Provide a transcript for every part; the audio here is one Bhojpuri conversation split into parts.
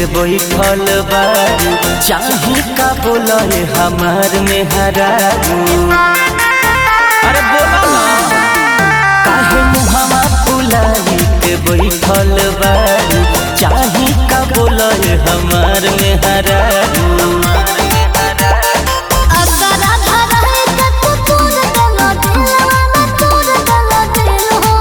के बैठल बारू चाही का बोले हमार में हरारू अरे बोला ना काहे मुहावा फुलाई के बैठल बारू चाही का बोले हमार में हरारू अगर आधा रहे त तू तोड़ देला दिलवा में तोड़ देला दिल हो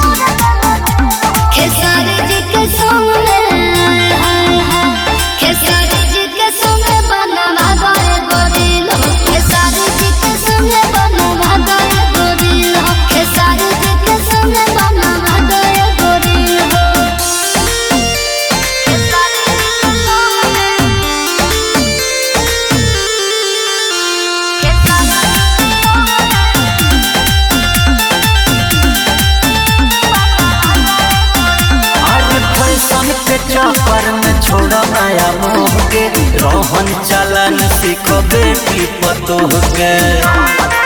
खेसारी जी के संग में हाय हाय खेसारी जी के संग बनवा गए गोरिल हो खेसारी जी के संग बनवा गए गोरिल हो खेसारी जी के संग बनवा गए गोरिल हो खेसारी जी के संग अरे फैशन के चक्कर में छोड़ा नया मोह के रोहन चलन सीख बेटी पतोह के